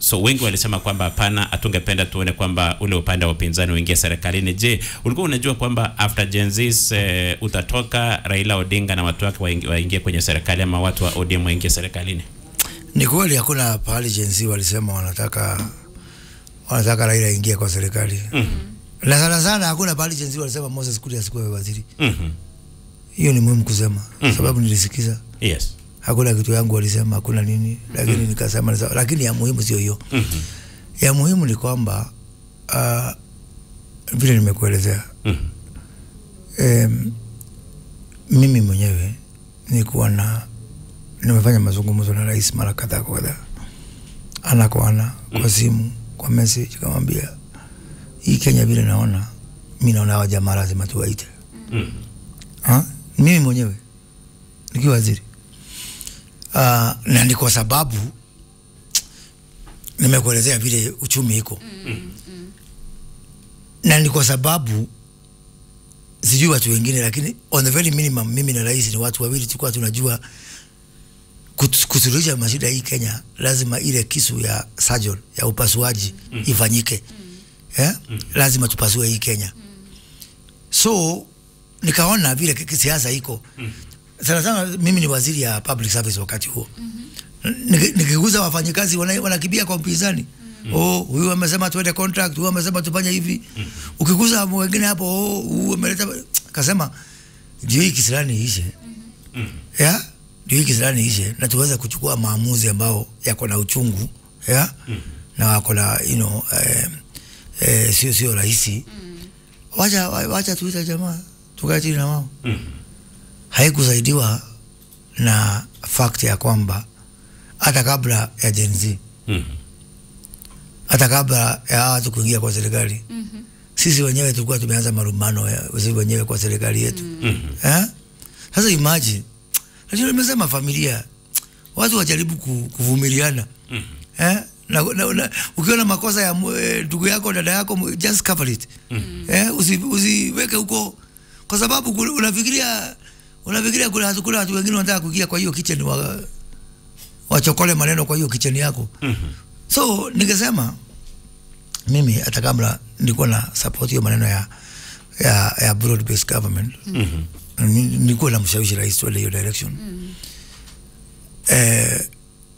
So wengi walisema kwamba hapana, hatungependa tuone kwamba ule upande wa upinzani uingie serikalini. Je, ulikuwa unajua kwamba after Gen Z eh, utatoka Raila Odinga na watu wake waingie, waingie kwenye serikali ama watu wa ODM waingie serikalini? Ni kweli hakuna pahali Gen Z walisema wanataka wanataka Raila aingie kwa serikali. Mhm. Na sana sana hakuna pahali Gen Z walisema Moses Kuria asikuwe waziri. Mhm. Hiyo ni muhimu kusema Mhm. sababu nilisikiza Yes. hakuna kitu yangu walisema hakuna nini, lakini nikasema ni sawa. lakini ya muhimu sio hiyo. Mhm. Ya muhimu ni kwamba uh, vile nimekuelezea Mhm. em, mimi mwenyewe nilikuwa na nimefanya mazungumzo na rais mara kadhaa kwa kadhaa, ana kwa ana, kwa simu, kwa message, kamwambia hii Kenya vile naona mi naona hawa jamaa lazima tuwaite. Mhm. Ha? Mimi mwenyewe nikiwa waziri uh, na ni kwa sababu nimekuelezea vile uchumi iko na ni kwa sababu sijui watu wengine, lakini on the very minimum, mimi na rais ni watu wawili tulikuwa tunajua kut- kusuluhisha mashida hii Kenya, lazima ile kisu ya surgeon ya upasuaji ifanyike yeah? Lazima tupasue hii Kenya so nikaona vile ki- kisiasa iko sana sana. Mimi ni waziri ya public service wakati huo Niki- nikiguza wafanyikazi wana- wanakimbia kwa mpinzani oh, huyu amesema tuende contract, huyu amesema tufanye hivi. Ukiguza wengine hapo, oh, huyu ameleta kasema ndio hii kisirani ishe ya ndio hii kisirani ishe, na tuweze kuchukua maamuzi ambao yako na uchungu ya na wako na you know, eh, eh, sio sio rahisi wacha wacha tuita jamaa tukae chini na wao. Mhm. Haikusaidiwa na fact ya kwamba hata kabla ya Gen Z, Mhm. hata kabla ya hawa watu kuingia kwa serikali sisi wenyewe tulikuwa tumeanza marumbano ya sisi wenyewe kwa serikali yetu Mhm. eh? Sasa imagine, lakini nimesema familia, watu wajaribu ku- kuvumiliana Mhm. eh? na, na, na, ukiona makosa ya mu- eh, ndugu yako dada yako mu- just cover it eh? usi, usiweke huko kwa sababu kuna- unafikiria unafikiria kuna watu kuna watu wengine wanataka kuingia kwa hiyo kitchen wa, wachokole maneno kwa hiyo kitchen yako Mhm. so ningesema mimi hata kabla nilikuwa na support hiyo maneno ya ya, ya broad based government Mhm. Ni- nilikuwa na mshawishi rais tuende hiyo direction eh,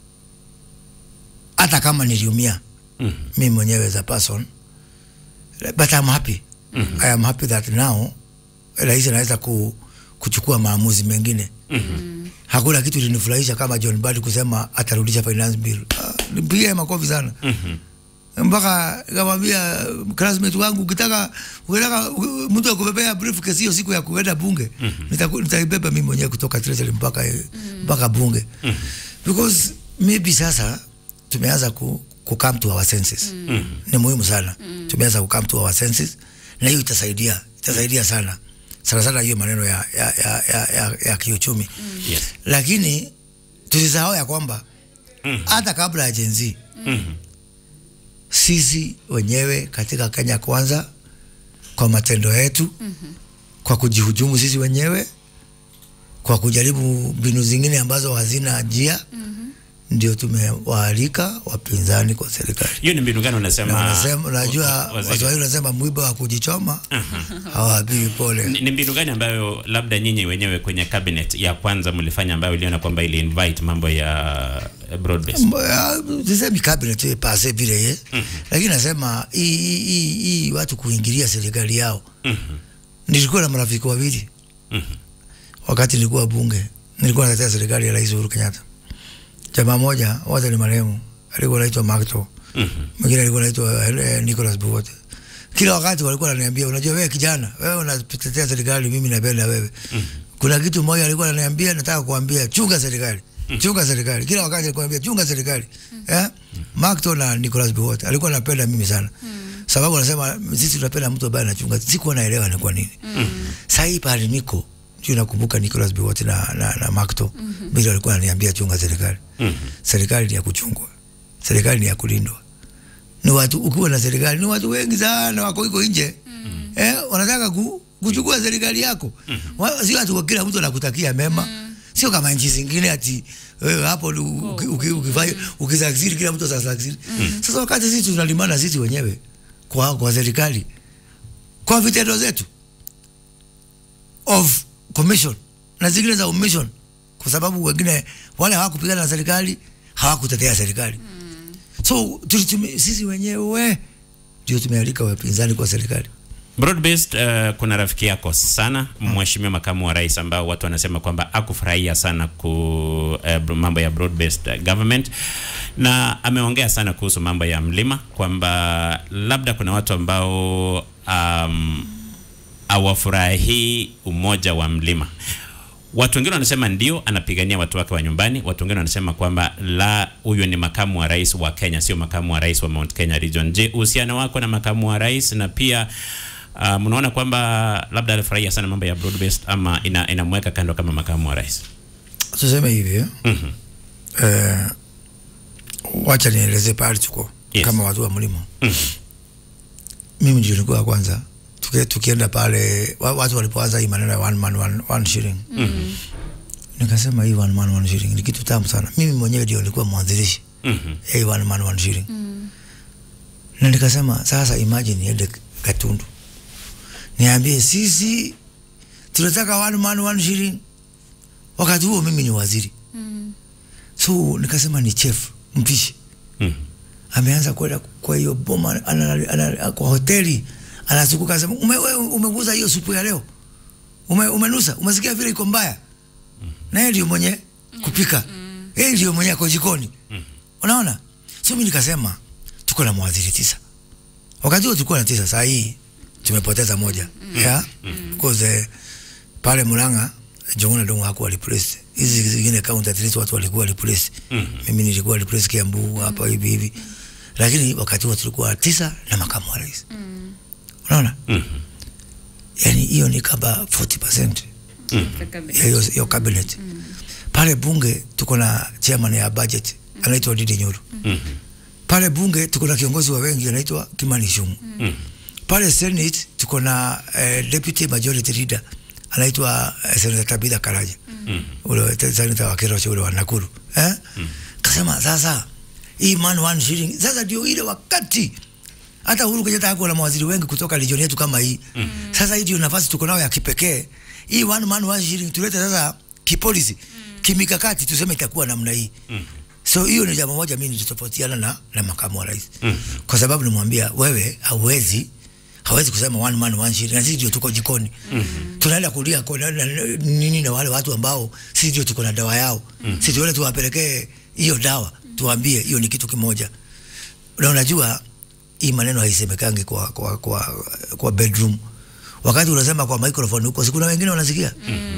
hata kama niliumia Mhm. mimi mwenyewe as a person but I'm happy I am happy that now rais anaweza ku, kuchukua maamuzi mengine hakuna kitu linifurahisha kama John Badi kusema atarudisha finance bill ah, nimpigie makofi sana Mhm. mpaka kamwambia classmate wangu ukitaka ukitaka u- mtu akubebea briefcase hiyo siku ya kuenda bunge nitaku- nitaibeba mimi mwenyewe kutoka treasury mpaka mpaka bunge because maybe sasa tumeanza ku, ku come to our senses ni muhimu sana tumeanza ku come to our senses na hiyo itasaidia itasaidia sana sana sana hiyo maneno ya ya ya ya, ya, ya kiuchumi Yes. lakini tusisahau ya kwamba hata kabla ya Gen Z Mhm. sisi wenyewe katika Kenya Kwanza, kwa matendo yetu kwa kujihujumu sisi wenyewe, kwa kujaribu mbinu zingine ambazo hazina njia ndio tumewaalika wapinzani kwa serikali. Hiyo ni mbinu gani Na unasema? unasema, wa- unajua waziri? Waswahili unasema mwiba wa kujichoma hawaambiwi pole. Ni, ni mbinu gani ambayo labda nyinyi wenyewe kwenye cabinet ya kwanza mlifanya ambayo uliona kwamba ili invite mambo ya broad based? sisemi cabinet eh, pase vile ye lakini nasema hii hii- hii hii watu kuingilia serikali yao. Nilikuwa na marafiki wawili wakati nilikuwa bunge, nilikuwa natetea serikali ya Rais Uhuru Kenyatta. Jamaa moja wote ni marehemu, alikuwa anaitwa Makto, mwingine alikuwa anaitwa eh, Nicholas Buwote. Kila wakati walikuwa wananiambia, unajua wewe kijana, wewe unatetea serikali, mimi napenda wewe. Kuna kitu moja alikuwa ananiambia, nataka kuambia, chunga serikali chunga serikali. Kila wakati alikuwa ananiambia chunga serikali. Eh? Makto na Nicholas Buwote alikuwa anapenda mimi sana. Sababu anasema sisi tunapenda mtu ambaye anachunga. Sikuwa naelewa ni kwa nini. Sasa hii pale niko ndio nakumbuka Nicholas Biwott na, na, na Makto mm bila alikuwa ananiambia chunga serikali. Serikali ni ya kuchungwa, serikali ni ya kulindwa. Ni watu ukiwa na serikali, ni watu wengi sana wako iko nje eh, wanataka ku, kuchukua serikali yako. Wa- Sio watu kila mtu anakutakia mema sio kama nchi zingine ati wewe hapo ni uki- uki- ukifanya ukisakziri kila mtu atasakziri. Sasa wakati sisi tunalimana sisi wenyewe kwa kwa serikali kwa vitendo zetu of commission na zingine za omission, kwa sababu wengine wale hawakupigana na serikali hawakutetea serikali so tulitumia sisi wenyewe ndio tumealika wapinzani kwa serikali. Broad based uh, kuna rafiki yako sana mheshimiwa makamu wa rais ambao watu wanasema kwamba akufurahia sana ku uh, mambo ya broad based uh, government na ameongea sana kuhusu mambo ya mlima kwamba labda kuna watu ambao um, hawafurahii umoja wa mlima. Watu wengine wanasema ndio anapigania watu wake wa nyumbani. Watu wengine wanasema kwamba la, huyu ni makamu wa rais wa Kenya, sio makamu wa rais wa Mount Kenya Region. Je, uhusiano wako na makamu wa rais na pia uh, mnaona kwamba labda alifurahia sana mambo ya broad based ama ina, inamweka kando kama makamu wa rais? Tuseme hivi eh? Mhm. Eh, wacha nieleze pahali tuko Yes. kama watu wa mlima. Mhm. Mimi ndio nilikuwa wa kwanza tuke, tukienda pale wa- watu walipoanza hii maneno ya one man one, one shilling nikasema hii one man one shilling ni kitu tamu sana. Mimi mwenyewe ndio nilikuwa mwanzilishi Mhm. hii one man one shilling na nikasema sasa, imagine niende Gatundu niambie sisi tunataka one man one shilling, wakati huo mimi ni waziri so nikasema ni chef mpishi Mhm. ameanza kwenda kwa hiyo boma ana, ana, kwa hoteli anazunguka anasema ume, wewe umeguza hiyo supu ya leo ume, umenusa umesikia vile iko mbaya na yeye ndio mwenye kupika yeye ndio mwenye ako jikoni unaona so mimi nikasema tuko na mawaziri tisa wakati huo tulikuwa na tisa saa hii tumepoteza moja yeah because eh, pale Murang'a Jong'ona Ndung'u hakuwa replaced hizi zingine county at least watu walikuwa replaced mimi nilikuwa replaced Kiambu hapa hivi hivi lakini wakati huo tulikuwa tisa na makamu wa rais unaona Mhm. yani hiyo ni kama 40% ya hiyo hiyo cabinet pale bunge tuko na chairman ya budget anaitwa Didi Nyoro Mhm. pale bunge tuko na kiongozi wa wengi anaitwa Kimani Ichung'wa Mhm. pale Senate tuko na eh, deputy majority leader anaitwa eh, Senator Tabitha Karaja Mhm. ule te- senator wa Kerocho ule wa Nakuru eh? Kasema sasa hii man one shilling sasa ndio ile wakati hata Uhuru Kenyatta hakuwa na mawaziri wengi kutoka region yetu kama hii sasa hii ndio nafasi tuko nayo ya kipekee hii one man one shilling tulete sasa kipolisi kimikakati tuseme itakuwa namna hii so hiyo ni jambo moja mimi nilitofautiana na, na makamu wa rais kwa sababu nimwambia wewe hauwezi hawezi kusema one man one shilling na sisi ndio tuko jikoni tunaenda kulia kwa na- na- nini na wale watu ambao sisi ndio tuko na dawa yao sisi tuone tuwapelekee hiyo dawa tuambie hiyo ni kitu kimoja na unajua hii maneno haisemekangi kwa, kwa, kwa, kwa bedroom wakati unasema kwa microphone huko sikuna wengine wanasikia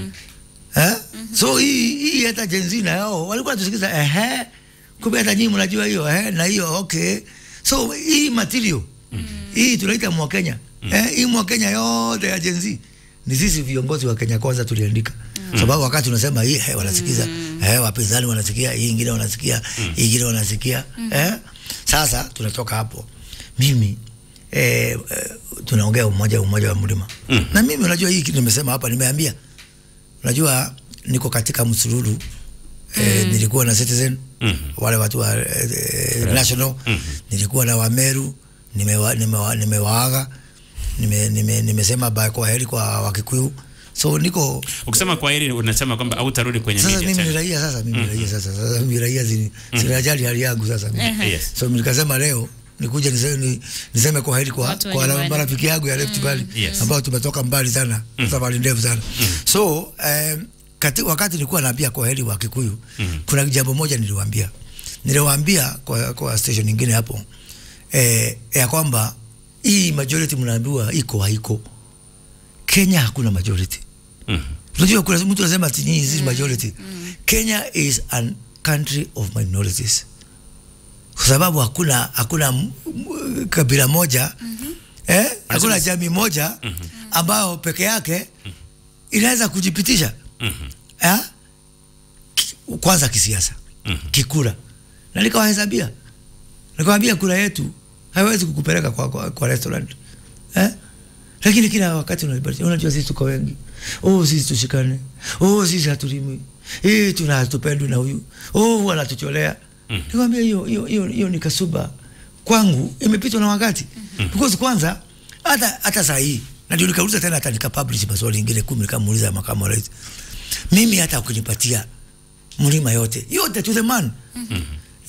eh? so hii hii hata jenzi na yao walikuwa tusikiza ehe kumbe hata nyinyi mnajua hiyo ehe na hiyo okay so hii material hii tunaita mwakenya eh, hii mwakenya yote ya jenzi ni sisi viongozi wa Kenya kwanza tuliandika sababu wakati unasema hii eh, wanasikiza eh, wapinzani wanasikia hii ingine wanasikia hii ingine wanasikia eh? Sasa tunatoka hapo mimi eh, eh, tunaongea umoja umoja wa mlima na mimi unajua hii kitu nimesema hapa nimeambia unajua niko katika msururu eh, nilikuwa na Citizen Mhm. wale watu wa eh, eh, National nilikuwa na Wameru nimewa, nimewa, nimewaaga nime, nime, nimesema bye kwa heri kwa Wakikuyu so niko Ukisema kwa hili unasema kwamba hautarudi kwenye sasa media mimi ni tena. raia sasa mimi ni raia sasa sasa mimi raia zini zinajali hali yangu sasa mimi. Yes. so nikasema leo nikuja niseme, ni- niseme kwa heri kwa, Watu wa kwa nyumbani. marafiki yangu ya Rift Valley Yes. ambao tumetoka mbali sana safari ndefu sana so um, kati, wakati nilikuwa naambia kwa heri wa Kikuyu kuna jambo moja niliwaambia niliwaambia kwa, kwa station nyingine hapo eh, ya kwamba hii majority mnaambiwa iko haiko Kenya hakuna majority Mhm. Unajua kuna mtu anasema ati nyinyi sisi majority. Kenya is an country of minorities. Kwa sababu hakuna hakuna m- m- kabila moja eh, hakuna jamii moja ambayo peke yake inaweza kujipitisha Mhm. eh? Ki- Kwanza kisiasa, kikura, na nikawahesabia, nikawambia kura yetu haiwezi kukupeleka kwa, kwa, kwa restaurant eh? lakini kila wakati unajua unajua sisi tuko wengi oh sisi tushikane oh sisi hatulimi eh tuna hatupendwi na huyu oh wanatucholea mm. nikwambia hiyo hiyo hiyo hiyo ni kasuba kwangu imepitwa na wakati mm. because kwanza hata hata saa hii na ndio nikauliza tena hata nikapublish maswali ingine kumi nikamuuliza makamu wa rais mimi hata ukinipatia mlima yote yote to the man mm-hmm.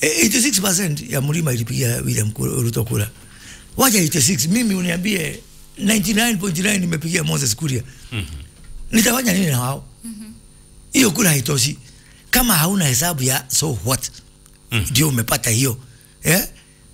86% ya mlima ilipigia William Ruto kura wacha 86 mimi uniambie 99.9 nimepigia Moses Kuria mm-hmm. nitafanya nini na wao hiyo mm-hmm. kura haitoshi kama hauna hesabu ya so what Mhm. ndio umepata hiyo yeah?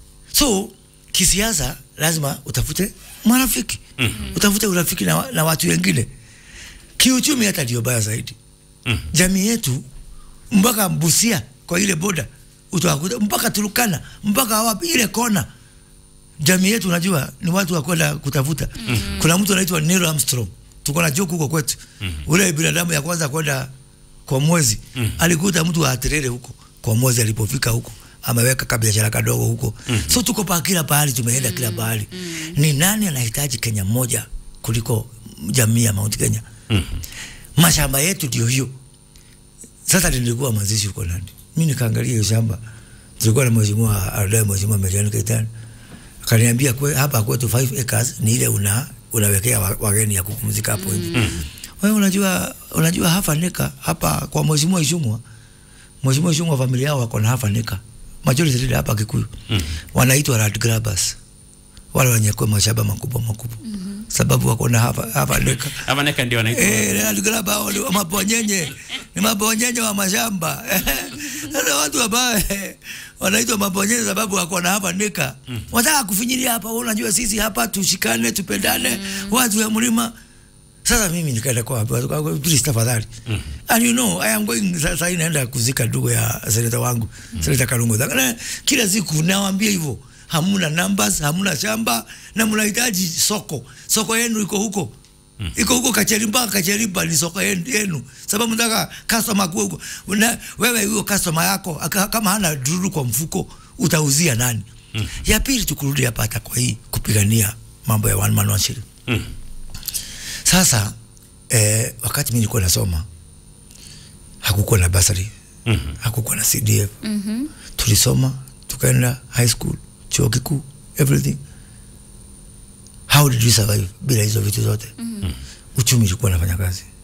so kisiasa lazima utafute marafiki mm-hmm. utafute urafiki na, wa- na watu wengine kiuchumi hata ndio baya zaidi Mhm. jamii yetu mpaka Busia kwa ile boda utawakuta mpaka Turukana mpaka wapi ile kona jamii yetu unajua ni watu wa kwenda kutafuta mm-hmm. kuna mtu anaitwa Neil Armstrong tuko na joke huko kwetu mm-hmm. ule binadamu ya kwanza kwenda kwa mwezi mm-hmm. alikuta mtu wa Atirere huko kwa mwezi alipofika huko ameweka kabiashara kadogo huko mm-hmm. so tuko pa kila pahali tumeenda kila pahali mm-hmm. ni nani anahitaji Kenya moja kuliko jamii ya Mount Kenya Mhm. mashamba yetu ndio hiyo. Sasa nilikuwa mazishi huko Nandi, mi nikaangalia hiyo shamba, tulikuwa na mheshimiwa Ardai, mheshimiwa Merian Keitany akaniambia kwe, hapa kwetu 5 acres ni ile una unawekea wa- wageni ya kupumzika hapo nje. Mm. Wewe unajua unajua hafa nika hapa kwa mheshimiwa Ishungwa, mheshimiwa Ishungwa familia yao wako na hafa nika majority leader hapa Kikuyu Mm. wanaitwa land grabbers, wale wenye kwa mashamba makubwa makubwa mm-hmm. sababu wako na hafa hafa nika Ama neka ndio anaitwa Eh, Land Grabber hao ni mabonyenye, ni mabonyenye wa mashamba. Sasa watu ambao eh, wanaitwa mabonyenye sababu wako na hapa nika. Wataka kufinyilia hapa, wewe unajua sisi hapa tushikane, tupendane, watu wa mlima. Sasa mimi nikaenda kwa watu kwa kwa- please tafadhali. And you know, I am going sasa hii naenda kuzika ndugu ya seneta wangu, seneta Kalungu. Na kila siku nawaambia hivyo. Hamuna numbers, hamuna shamba na mnahitaji soko. Soko yenu iko huko iko huko Kacheri mpaka Kacheri mpaka ni soko yenu, yenu. sababu nataka customer kuwe huko. Una, wewe huyo customer yako aka, kama hana dururu kwa mfuko utauzia nani? Mm. Ya pili tukurudi hapa hata kwa hii kupigania mambo ya one man one shilling. Mhm. Sasa eh, wakati mimi nilikuwa nasoma hakukuwa na basari Mhm. hakukuwa na CDF tulisoma tukaenda high school chuo kikuu everything how did we survive bila hizo vitu zote uchumi ulikuwa nafanya kazi